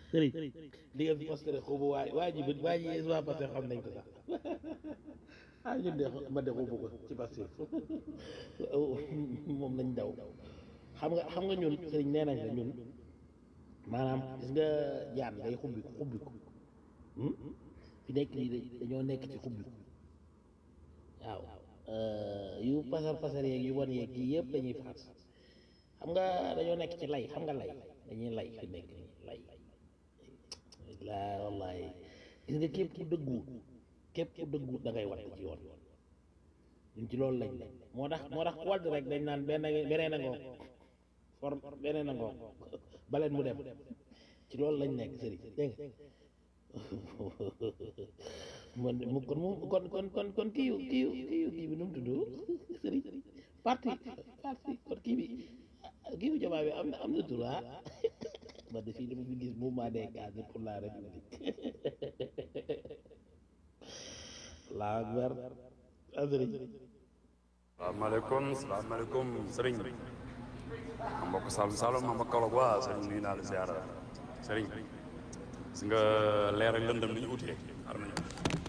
sëriñ di nga fi posté rek xubu waa waa ji waa ji waa parce que xam nañ ko sax ah ñun de ma de xubu ko ci parce que moom lañ daw xam nga xam nga ñun sëriñ nee nañ la ñun maanaam gis nga jaan day xubbi ko xubbi ko fi nekk nii dañoo nekk ci xubbi ko waaw yu pasar pasar yeeg yu wan yeeg yii yëpp dañuy faat xam nga dañoo nekk ci lay xam nga lay dañuy lay fi nekk nii lay laa wallahi gis nga képp ku dëggu képp ku dëggu da ngay watt ci yoon ñun ci loolu lañ ne moo tax moo tax wadd rek dañ naan benn beneen a ngoog for beneen a ngoog baleen mu dem ci loolu lañ nekk sëriñ dégg nga man mu kon mu kon kon kon kon kii yu kii yu kii yu kii bi nu mu tudd sëriñ parti parti kon kii bi kii bu jamaa bi am na am na tur ah man de fii dama fi gis mouvement des cadres pour la république la akbar sëriñ salaamaaleykum salaamaaleykum sëriñ ma mbokk Saloum Saloum ma mbokk Kaolack waa sëriñ nuyu naa la ziara sëriñ si nga leer ak lëndëm ni ñu utee ar nañu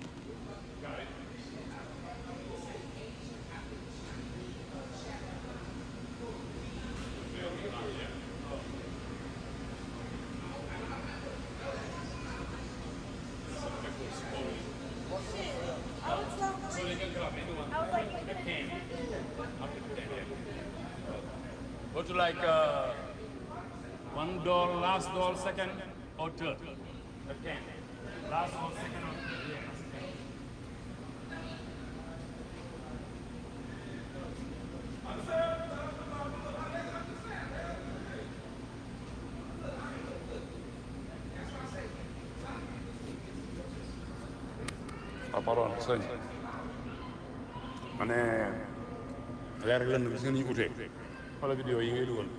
Go to like uh, one door, last door, second or third. The ten. Last door, second or third. Yeah, second. ah pardon sëñ ma ne leer ak lënd bi si nga ñu utee wala vidéo yi ngay dugal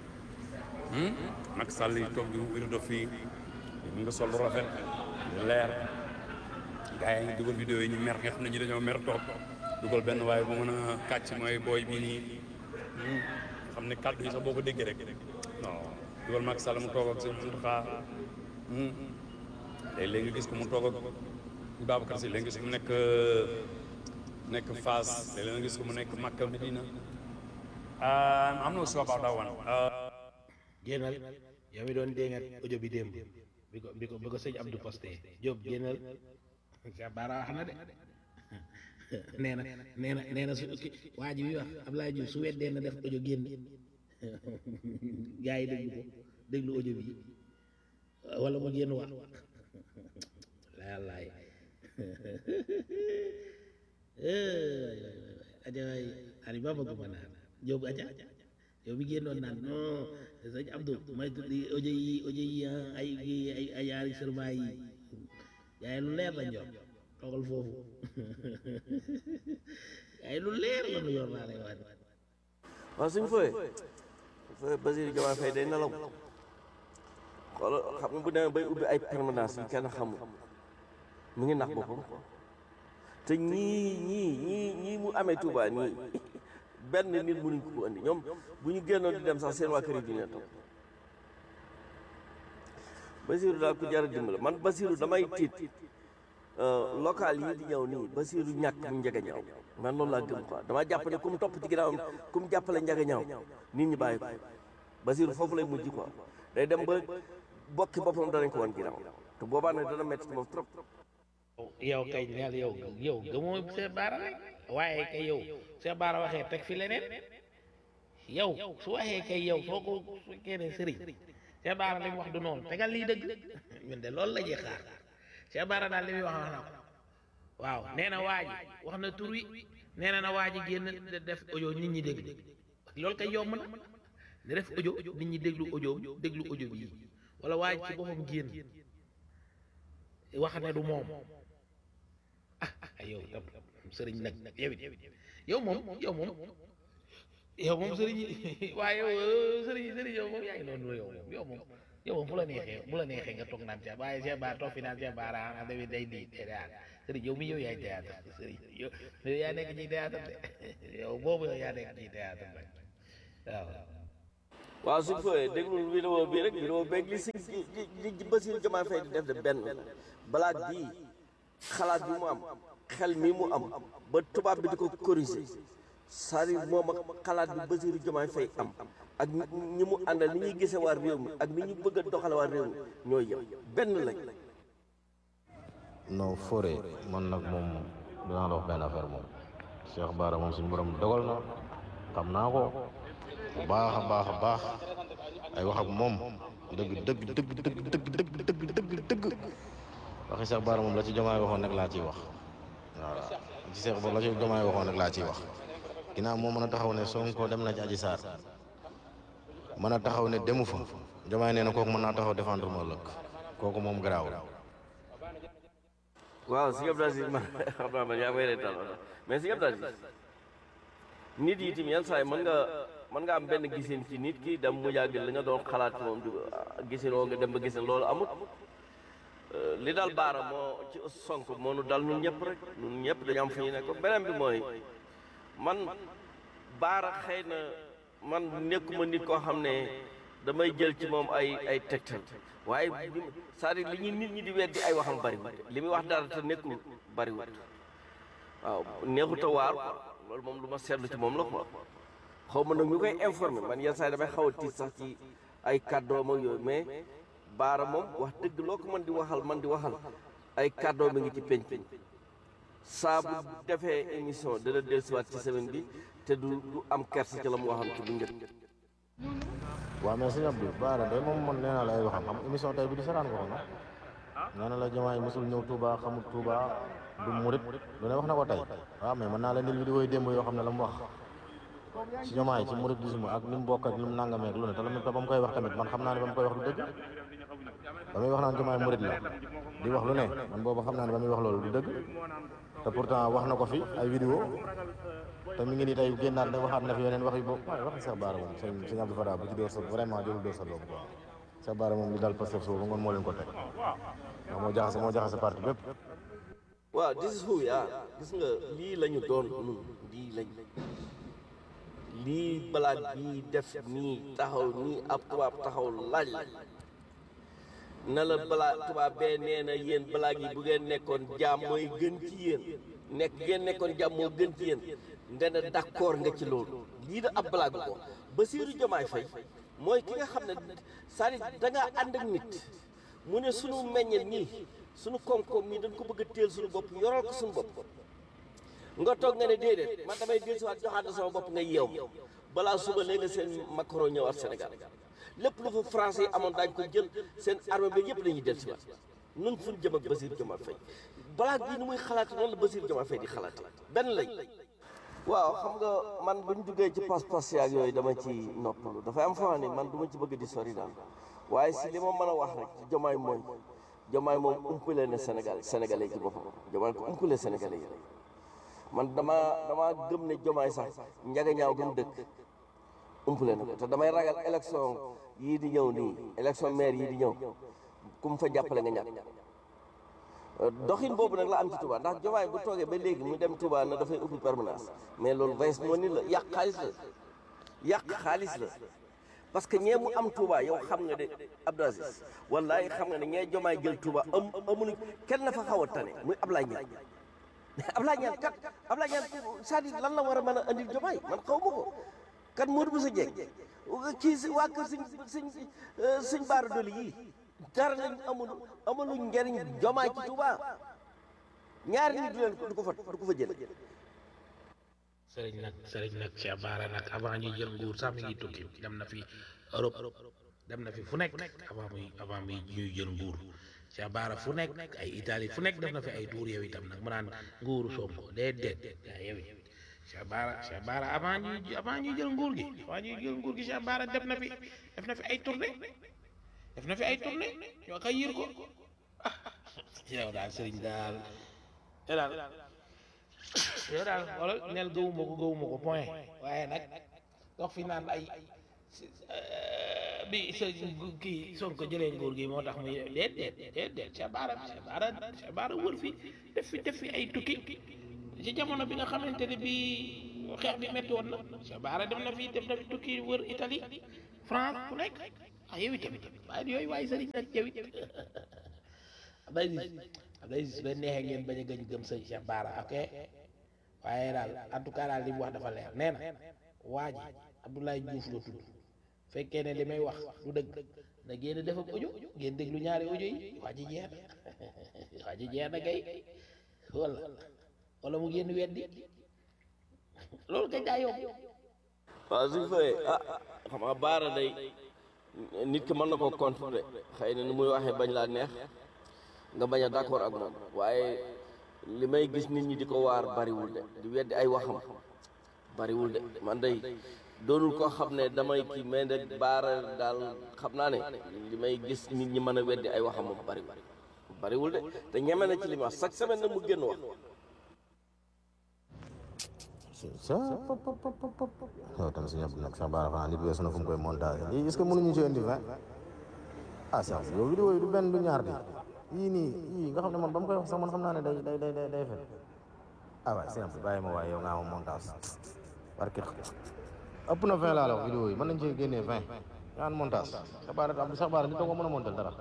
nag sàll yi toog di wirdo fii mu nga sol lu rafet leer gars yi ngi dugal vidéo yi ñu mer nga xam ne ñi dañoo mer toog dugal benn waaye bu mën a kàcc mooy booy bii nii nga xam ne kàddu yi sax boo ko déggee rek non dugal Macky Sall mu toog ak sëñ Mountakha léegi nga gis ko mu toog ak Babacar Sy léegi nga gis ko mu nekk nekk Fass léegi nga gis ko mu nekk Makka Medina am na sure about that one génnal yow mi doon déngat audio bi démb bi ko bi ko bi ko sëñ Abdou posté Diop génnal Cheikh Bara wax na de nee na nee na nee na su waa ji bi wax Abdoulaye Diouf su weddee na def audio génn gars yi déglu ko déglu audio bi wala mu génn wax laalaay aja waay ani ba bëgg ma naan Diop aja yow mi génnoon naan non sëñ Abdou may tuddi audio yi audio yi ay ay ay yaari sërmaa yi yaay lu leer la ñor toogal foofu yaay lu leer la nu yor laa lay wax waaw suñ fooye fooye Basirou Diomaye Faye day nelaw xoolal xam nga bu demee bay ubbi ay permanence yi kenn xamul mu ngi nax boppam quoi te ñii ñii ñii ñii mu amee Touba nii benn nit mënuñ ko ko andi ñoom bu ñu génnoon di dem sax seen waa kër yi dina toog Basirou daal ku jar a dimbale man Basirou damay tiit local yi di ñëw nii Basirou ñàkk mu njëga ñaaw man loolu laa gëm quoi dama jàpp ne ku mu topp ci ginnaawam ku mu jàppale njëga ñaaw nit ñi bàyyi ko Basirou foofu lay mujj quoi day dem ba bokki boppam danañ ko wan ginnaaw te boobaa nag dana métti ci moom trop yow kay neel yow yow gëmoo Cheikh Bara rek waaye kay yow Cheikh Bara waxee teg fi leneen yow su waxee kay yow soo ko fekkee ne sëriñ Cheikh Bara li mu wax du noonu tegal lii dëgg ñun de loolu la ñuy xaar Cheikh Bara daal li muy wax wax na ko waaw nee na waa ji wax na tur wi nee na na waa ji génn def audio nit ñi déglu loolu kay yomb na ne def audio nit ñi déglu audio déglu audio bii wala waa ji ci boppam génn wax ne du moom ah yow tam sëriñ nag yow it yow moom yow moom yow moom sëriñ waaye yow sëriñ sëriñ yow moom yaa ngi noonu yow moom yow moom yow moom bu la neexee bu la neexee nga toog naan Cheikh waaye Cheikh Bara toog fi naan Cheikh Bara ah day day di théâtre sëriñ yow mi yow yaay théâtre sëriñ yow yow yaa nekk ci théâtre de yow boobu yow yaa nekk ci théâtre nag waaw waaw suñ fooyee déglul vidéo bi rek vidéo beeg li si li li Bassirou Diomaye Faye di def de benn balaat bii xalaat bi mu am xel mi mu am ba tubaab bi di ko corriger c'est-à-dire moom ak xalaat bi Bassirou Diomaye Faye am ak ñi mu àndal ni ñuy gisee waa réew mi ak ni ñu bëgg a doxale waa réew mi ñooy yem benn lañ non Fodé man nag moom dinaa la wax benn affaire moom Cheikh Bara moom suñu borom dogal na xam naa ko bu baax a baax a baax ay wax ak moom dëgg dëgg dëgg dëgg dëgg dëgg dëgg dëgg dëgg waxi Cheikh Bara moom la ci Diomaye waxoon rek laa ciy wax voilà ci Cheikh Bara la ci Diomaye waxoon rek laa ciy wax ginnaaw moo mën a taxaw ne Sonko dem na ci Adji Sarr mën a taxaw ne demu fa Diomaye nee na kooku mën naa taxaw défendre ma ëllëg kooku moom garaaw waaw si Abdou Aziz man xam naa man yaa may reetaan mais si Abdou Aziz nit yi tamit yan saa yi mën nga mën nga am benn gisin ci nit ki dem mu yàgg li nga doon xalaat ci moom di gisin woo nga dem ba gisin loolu amut li dal baara moo ci sonk moo nu dal nun ñëpp rek nun ñëpp dañu am fu ñu nekk beneen bi mooy man baara xëy na man nekkuma nit koo xam ne damay jël ci moom ay ay tegtal waaye c'est-à-dire li ñuy nit ñi di weddi ay waxam bariwul li muy wax dara te nekkul bariwul waaw neexut a waar quoi loolu moom lu ma seetlu ci moom la quoi xaw ma nag ñu koy informé man yenn saa yi damay xaw a tiit sax ci ay kàddoom ak yooyu mais baara moom wax dëgg loo ko mën di waxal man di waxal ay kàddoom mi ngi ci penc saa bu defee émission dana dellusiwaat ci semaine bi te du du am kersa ci la mu waxam ci bu njëkk waaw mais sëñ Abdou Bara de moom man nee naa la ay waxam xam émission tey bi di saraan ko ko nag nee na la Diomaye mosul ñëw Touba xamul Touba du murit lu ne wax na ko tey waaw mais mën naa la ndil vidéo yi démb yoo xam ne la mu wax ci Diomaye ci muridisme ak ni mu bokk ak ni mu nangamee ak lu ne te la mu ba mu koy wax tamit man xam naa ne ba mu koy wax du dëgg ba muy wax naan Diomaye murit la di wax lu ne man boobu xam naa ne ba muy wax loolu du dëgg te pourtant wax na ko fi ay vidéo te mi ngi nii tey génnaat ne waxaat na fi yeneen wax yu boobu waaye waxi Cheikh Bara moom sëñ sëñ Abdou Fada bu ci door sa vraiment jëlul door sa doom quoi Cheikh Bara moom li daal Pastef soo ba ngoon moo leen ko teg ndax moo jaxase moo jaxase parti bépp waaw this is who we are gis nga lii la ñu doon nun lii lañ lii balaat bii def nii taxaw nii ab tubaab taxaw laaj la na la balaa tubaab bee nee na yéen balaa gi bu ngeen nekkoon jaam mooy gën ci yéen nekk ngeen nekkoon jaam moo gën ci yéen nga ne d'accord nga ci loolu lii da ab balaa ko Bassirou Diomaye Faye mooy ki nga xam ne c'est-à-dire da ngaa ànd ak nit mu ne sunu meññeel nii sunu koom-koom mii dañ ko bëgg a téel sunu bopp yoral ko sunu bopp nga toog nga ne déedéet man damay dellu si waat joxaat sama bopp nga yeew balaa suba léegi seen Macron ñëwaat Sénégal lépp lu fa français yi amoon daañu ko jël seen armée bi yëpp dañuy dellu si waat nun fu ñu jëm ak Bassirou Diomaye Faye balaa bii ni muy xalaati noonu la Bassirou Diomaye Faye di xalaati benn lañ waaw xam nga man bu ñu duggee ci pas-pas yaag yooyu dama ci noppalu dafay am foo xam ne man du ma ci bëgg di sori daal waaye si li ma mën a wax rek ci Diomaye mooy Diomaye moom umpale na Sénégal sénégalais ci boppam Diomaye ko umpale sénégalais yi man dama dama gëm ne Diomaye sax njaga ñaaw gëm dëkk umpale na ko te damay ragal élection yii di ñëw nii élection maire yii di ñëw ku mu fa jàppale nga ñàkk doxin boobu nag la am ci Touba ndax Diomaye bu toogee ba léegi mu dem Touba na dafay ubbi permanence mais loolu vice moo ni la yàq xaalis la yàq xaalis la parce que ñee mu am Touba yow xam nga de Abdou Aziz wallahi xam nga ne ñee Diomaye jël Touba am amuñu kenn na fa xaw a tane muy Ablaye Niane mais Ablaye Niane kat Ablaye Niane c'est-à-dire lan la war a mën a andil Diomaye man xaw ma ko kat Modou Bousso Dieng kii si waa kër suñ suñ suñ baara doli yii dara lañ amul amulu njariñ Diomaye ci Touba ñaari nit du leen du ko fa du ko fa jële sëriñ nag sëriñ nag Cheikh Bara nag avant ñuy jël nguur sax mi ngi tukki dem na fi Europe dem na fi fu nekk avant muy avant muy ñuy jël nguur Cheikh Bara fu nekk ay Italie fu nekk def na fi ay tour yow itam nag mu naan nguuru Sonko déedéet yaa yow it Cheikh Bara Cheikh Bara avant ñuy avant ñuy jël nguur gi avant ñuy jël nguur gi Cheikh Bara def na fi def na fi ay tournée def na fi ay tournée ñoo koy yër ko ah yow daal sëriñ daal yow daal yow daal wala neel gëwuma ko gëwuma ko point waaye nag dox fi naan ay bi sëriñ kii Sonko jëlee nguur gi moo tax muy déet déet déet déet Cheikh Bara Cheikh Bara Cheikh Bara wër fi def fi def fi ay tukki ci jamono bi nga xamante ne bi xeex bi metti woon na Cheikh Bara dem na fi def na fi tukki wër Italie France ku nekk ah yow itamit waaye yooyu waaye sëriñ nag yow it Abdoulaye Aziz Abdoulaye Aziz ba neexee ngeen bañ a gëñ gëm sëñ Cheikh Bara ok waaye daal en tout cas daal li mu wax dafa leer nee na waa ji Abdoulaye Diouf la tudd fekkee ne li may wax du dëgg na génn def ak audio ngeen déglu ñaari audio yi waa ji jeex na waa ji jeex na kay wala wala mu génn weddi loolu kay daa yomb waaw suñ fayee ah xam nga baara day nit ki mën na koo contrôler xëy na ni muy waxee bañ laa neex nga bañ a d'accord ak moom waaye li may gis nit ñi di ko waar bariwul de di weddi ay waxam bariwul de man day doonul koo xam ne damay kii mais nag baara daal xam naa ne li may gis nit ñi mën a weddi ay waxam moom bariwul bariwul de te ñeme na ci li ma wax chaque semaine nag mu génn wax sa pop pop pop pop pop yow tam si ñëpp nag sax baara xanaa nit weesu na fu mu koy montage lii est-ce que mënuñu ci indi vingt ah sax yow vidéo yi du benn du ñaar di yii nii yii nga xam ne man ba mu koy wax sax man xam naa ne day day day day day fen ah waay simple bàyyi ma waaye yow nga am montage barke ëpp na vingt laa la wax vidéo yi mën nañ ci génnee vingt yaa an montage sax baara am sax baara nit da ko mën a montal dara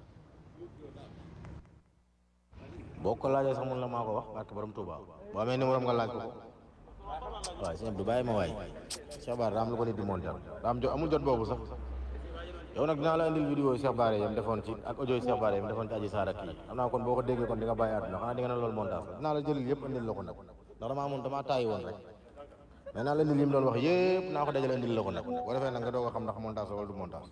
boo ko laajee sax mun la maa ko wax barke borom Touba boo amee numéro am nga laaj ko ko waaw sëñ Abdou bàyyi ma waay Cheikh Bara daa am lu ko nit di monter daa am jot amul jot boobu sax yow nag dinaa la indil vidéo yi Cheikh Bara yam defoon ci ak audio yi Cheikh Bara yam defoon ci Adji Sarr ak kii xam naa kon boo ko déggee kon di nga bàyyi àdduna xanaa di nga ne loolu montage la dinaa la jëlil yëpp indil la ko nag ndax damaa amoon damaa tàyyi woon rek mais naa la indil yi mu doon wax yëpp naa ko dajale indil la ko nag boo defee nag nga doog a xam ndax montage la wala du montage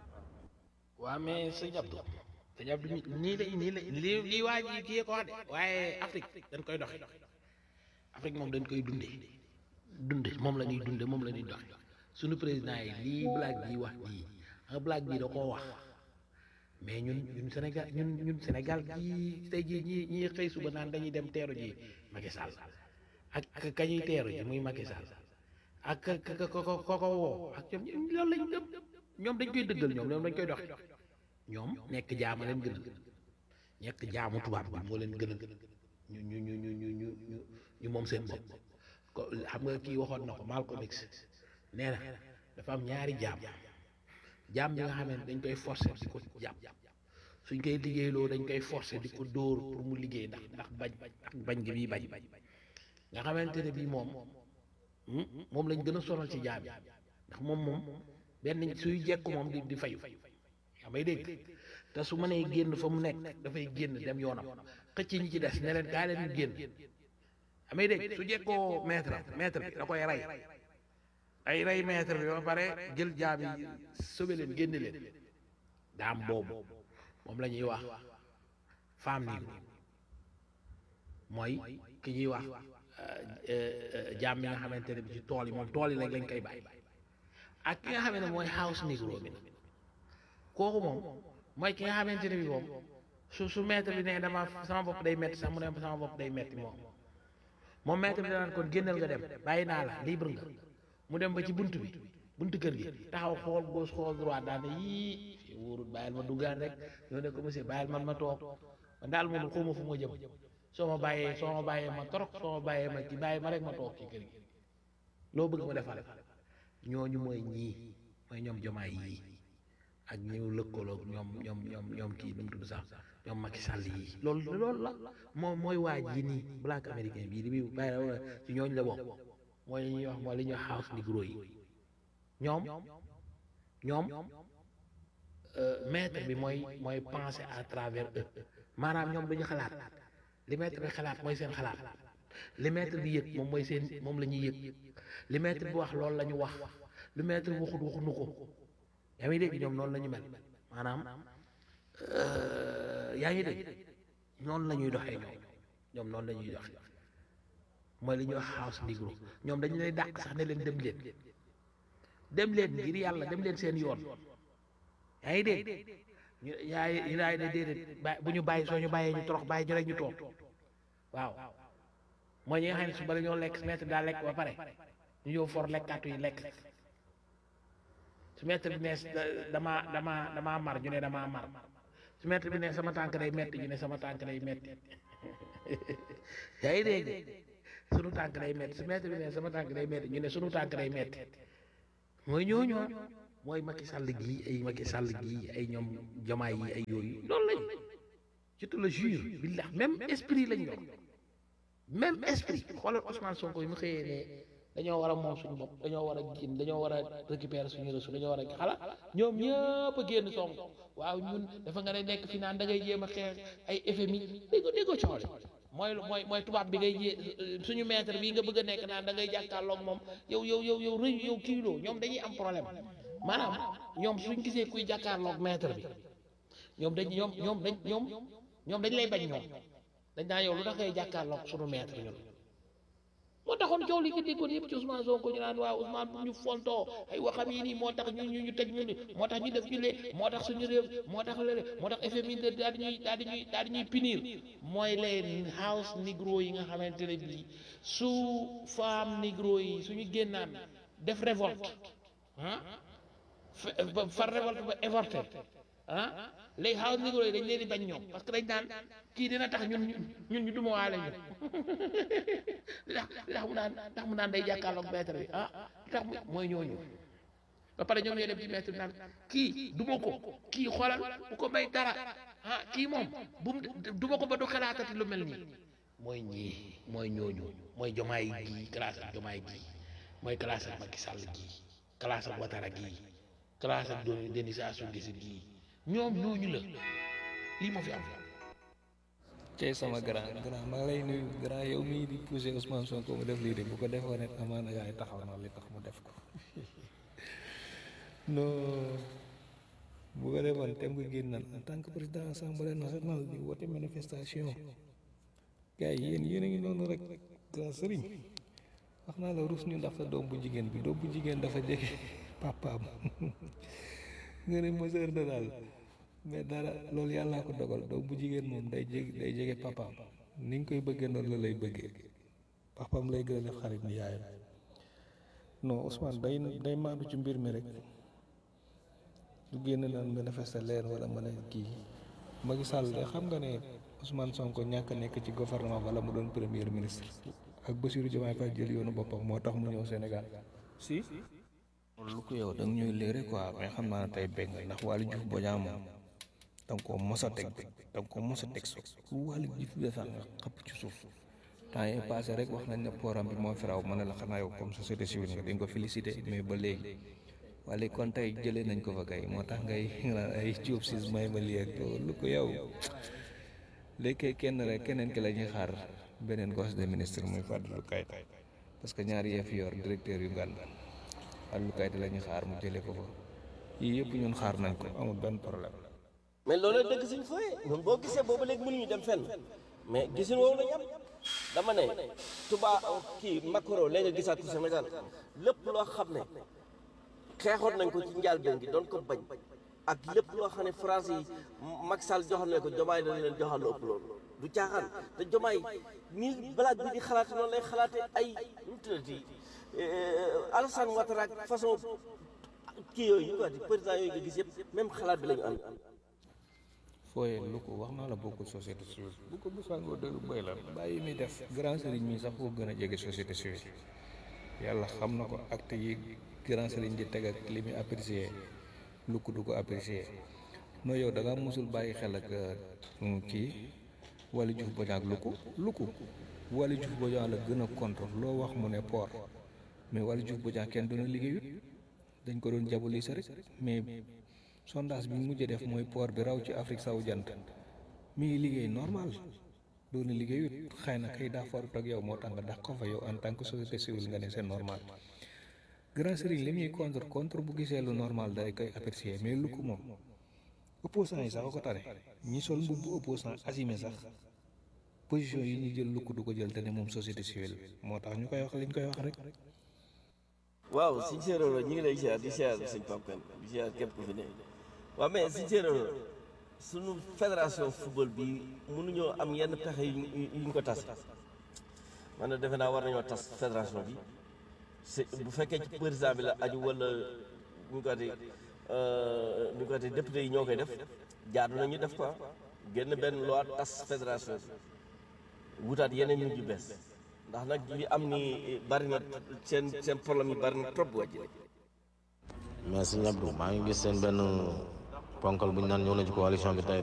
waa mais sëñ Abdou sëñ Abdou nii la nii la lii lii waa ji kii ko wax de waaye Afrique dañ koy doxe Afrique moom dañ koy dunde dunde moom la ñuy dunde moom la ñuy doxe suñu président yi lii blague bii wax bii nga blague bii da koo wax mais ñun ñun Sénégal ñun ñun Sénégal gii tey jii ñi ñi xëy suba naan dañuy dem teeru ji Macky Sall ak kañuy teeru ji muy Macky Sall ak ka ka ko ko ko woo ak ñoom loolu lañ gëm ñoom dañ koy dëggal ñoom ñoom dañ koy doxe ñoom nekk jaama leen gënal nekk jaamu tubaab bi moo leen gënal ñu ñu ñu ñu ñu ñu ñu ñu moom seen bopp ko xam nga kii waxoon na ko Malcolm X nee na dafa am ñaari jaam jaam bi nga xam ne dañ koy forcer di ko jàpp suñ koy liggéeyloo dañ koy forcer di ko dóor pour mu liggéey ndax ndax bañ bañ gi bii bañ nga xamante ne bii moom moom lañ gën a sonal ci jaam yi ndax moom moom benn suy jekku moom di di fayu yaa may dégg te su mënee génn fa mu nekk dafay génn dem yoonam xëcc ñi ci des ne leen gaa leen ñu génn yaa may dégg su jekkoo maître maître bi da koy rey ay rey maître bi ba pare jël jaam yi sobe leen génne leen daam boobu moom la ñuy wax femme nii mooy ki ñuy wax jaam bi nga xamante ne bi ci tool yi moom tool yi rek lañ koy bàyyi ak ki nga xam ne mooy house negro bi kooku moom mooy ki nga xamante ne bi moom su su maître bi ne dama sama bopp day metti sax mu ne sama bopp day metti moom moom maître bi danaan kon génnal nga dem bàyyi naa la libre nga mu dem ba ci bunt bi buntu kër gi taxaw xool gauche xool droite daal ne yii fii wóorul bàyyil ma duggaan rek ñoo ne ko monsieur bàyyil man ma toog man daal moom xawma fu ma jëm soo ma bàyyee soo ma bàyyee ma torop soo ma bàyyee ma ci bàyyi ma rek ma toog ci kër gi loo bëgg ma defal ñooñu mooy ñii mooy ñoom jomaay yii ak ñu lëkkaloog ñoom ñoom ñoom ñoom kii nu mu tudd sax ñoom Macky Sall yii loolu loolu la moom mooy waa ji nii black américain bii li muy bàyyi la ci ñooñu la bokk mooy li ñuy wax mooy li ñuy wax house negro yi ñoom ñoom maître bi mooy mooy penser à travers eux maanaam ñoom duñu xalaat li maître bi xalaat mooy seen xalaat li maître bi yëg moom mooy seen moom la ñuy yëg li maître bi wax loolu la ñu wax lu maître bi waxut waxuñu ko yaa ngi dégg ñoom noonu la ñu mel maanaam yaa ngi dégg noonu la ñuy doxee ñoom ñoom noonu la ñuy doxee mooy li ñuy wax house negro ñoom dañu lay dàq sax ne leen dem leen dem leen ngir yàlla dem leen seen yoon yaa ngi dégg ñu yaay ñu daay ne déedéet ba bu ñu bàyyi soo ñu bàyyee ñu torox bàyyi ñu rek ñu toog waaw mooy ñi nga xam ne su bala ñoo lekk su maître daa lekk ba pare ñu ñëw for lekkaatu yi lekk su maître bi ne damaa damaa damaa mar ñu ne damaa mar su maître bi ne sama tànk day metti ñu ne sama tànk day metti yaa ngi dégg sunu tànk day metti su maître bi ne sama tànk day metti ñu ne sunu tànk day metti mooy ñooñu mooy Macky Sall gii ay Macky Sall gii ay ñoom jamaay yi ay yooyu loolu lañ je te le jure billah même esprit lañ yor même esprit xoolal Ousmane Sonko yi mu xëyee ne dañoo war a moom suñu bopp dañoo war a génn dañoo war a récupérer suñu ressources dañoo war a xala ñoom ñëpp a génn Sonko waaw ñun dafa nga ne nekk fi naan da ngay jéem a xeex ay FMI dégg dégg coole mooy mooy mooy tubaab bi ngay jé suñu maître bii nga bëgg a nekk naan da ngay jàkkaarloog moom yow yow yow yow rëy yow kiiloo ñoom dañuy am problème maanaam ñoom suñ gisee kuy jàkkaarloog maître bi ñoom dañ ñoom ñoom dañ ñoom ñoom dañ lay bañ ñoom dañ naa yow lu tax ngay jàkkaarloog suñu maître ñun moo taxoon coow li nga déggoon yëpp ci Ousmane Sonko ñu naan waaw Ousmane bu ñu fontoo ay waxam yi nii moo tax ñu ñu ñu tëj ñu ni moo tax ñu def ñu lee moo tax suñu réew moo tax lële moo tax FMI daal di ñuy daal di ñuy daal di ñuy punir mooy les house negro yi nga xamante ne bii su femme negro yi suñu génnaan def révolte ah ba far révolte ba évorté ah les house negro yi dañ leen di bañ ñoom parce que dañ naan kii dina tax ñun ñun ñu duma waale ñu ndax ndax mu naan ndax mu naan day jàkkaarloog maître bi ah tax mu mooy ñooñu ba pare ñoom ñooy dem ci maître bi naan kii duma ko kii xoolal bu ko may dara ah kii moom bu mu duma ko ba du xalaatati lu mel nii mooy ñii mooy ñooñu mooy jomaay gii classe ak jomaay gii mooy classe ak Macky Sall gii classe ak Ouattara gii classe ak Denis Sassou Nguesso gii ñoom ñooñu la lii moo fi am. cey sama grand grand maa ngi lay nuyu grand yow mii di poussé Ousmane Sonko mu def lii de bu ko defoon it amaana yaay taxaw na li tax mu def ko non bu ko defoon tem nga génnal en tant que président assemblée nationale di woote manifestation gars yi yéen yéen a ngi noonu rek grand sëriñ wax naa la rus ñu ndax sa doom bu jigéen bi doom bu jigéen dafa jege papaam nga ne mesure de daal mais dara loolu yàllaa ko dogal doom bu jigéen moom day jege day jege papaam ni nga koy bëggee noonu la lay bëggee papaam lay gën a def xarit ni yaayam non Ousmane day day maandu ci mbir mi rek du génn naan manifester leen wala mën a kii Macky Sall de xam nga ne Ousmane Sonko ñàkk a nekk ci gouvernement wala mu doon premier ministre ak Bassirou Diomaye Faye jël yoonu boppam moo tax mu ñëw Sénégal si lu ko yow da nga ñuy léere quoi mais xam naa ne tey bëgg nga ndax Waly Diouf Bodiang moom da nga koo mos a teg da nga koo mos a teg suuf lu Waly Diouf defar nga xëpp ci suuf temps yi passé rek wax nañ ne pooram bi moo fi raw ma ne la xanaa yow comme société civile nga dañ ko félicité mais ba léegi wala kon tey jëlee nañ ko fa kay moo tax ngay naan ay Diop siis may ma lii ak lu ko yow léegi kenn rek keneen ki la ñuy xaar beneen gosse de ministre muy Fadilou Keita parce que ñaari yee fi yor directeur yu ngànd Fadilou Keita la ñuy xaar mu jëlee ko fa yii yëpp ñun xaar nañ ko amul benn problème. mais loolu dëgg suñ fooyee ñun boo gisee boobu léegi mënuñu dem fenn mais gisin woowu lañu am dama ne tuba kii Macron léegi nga gisaat ci Sénégal lépp loo xam ne xeexoon nañ ko ci njëlbéen gi doon ko bañ ak lépp loo xam ne France yi Macky Sall joxoon nañ ko jomaay dañ leen joxal lu ëpp loolu du caaxaan te jomaay nii balaag bi di xalaate noonu lay xalaate ay nu mu tuddati Alassane Ouattara ak façon kii yooyu ñu ko di président yooyu nga gis yëpp même xalaat bi la ñu am fooyee lu ko wax naa la bokkul société civile bu ko bisangoo dëgg bëy la bàyyi muy def grand sëriñ mi sax koo gën a jege société civile yàlla xam na ko acte yi grand sëriñ di teg ak li muy apprécier lu ko du ko apprécier non yow da nga musul bàyyi xel ak kii Waly Diouf Bodiang ak lu ko lu ko Waly Diouf Bodiang la gën a contre loo wax mu ne port mais Waly Diouf Bodiang kenn doona liggéeyut dañ ko doon jabuli sa rek mais sondage bi mu mujjee def mooy port bi raw ci Afrique sawu jant mi ngi liggéey normal doon liggéeyut xëy na kay daa farut ak yow moo tax nga dàq ko fa yow en tant que société civile nga ne c'est normal grand sëriñ li muy contre contre bu gisee lu normal day koy apprécier mais lu ko moom opposant yi sax ko tane ñi sol mbubbu opposant assumé sax position yi ñu jël lu ko du ko jël te ne moom société civile moo tax ñu koy wax li ñu koy wax rek waaw siñ séeréer ñu ngi lay siyaar di siyaar sëñ Pape Kane di siyaar képp ku fi ne waaw mais siñ séeréer suñu fédération football bi mënuñoo am yenn pexe yu ñu ko tas man na defe naa war nañoo tas fédération bi c'est bu fekkee ci président bi la aju wala ñu ko ati ñu ko ati député yi ñoo koy def jaadu nañu def quoi génn benn loi tas fédération bi wutaat yeneen nit yu bees ndax nag li am ni bari na seen seen problème yi bari na trop wàcc mais si ñabdu maa ngi gis seen benn ponkal bu ñu naan ñëw na ci coalition bi tey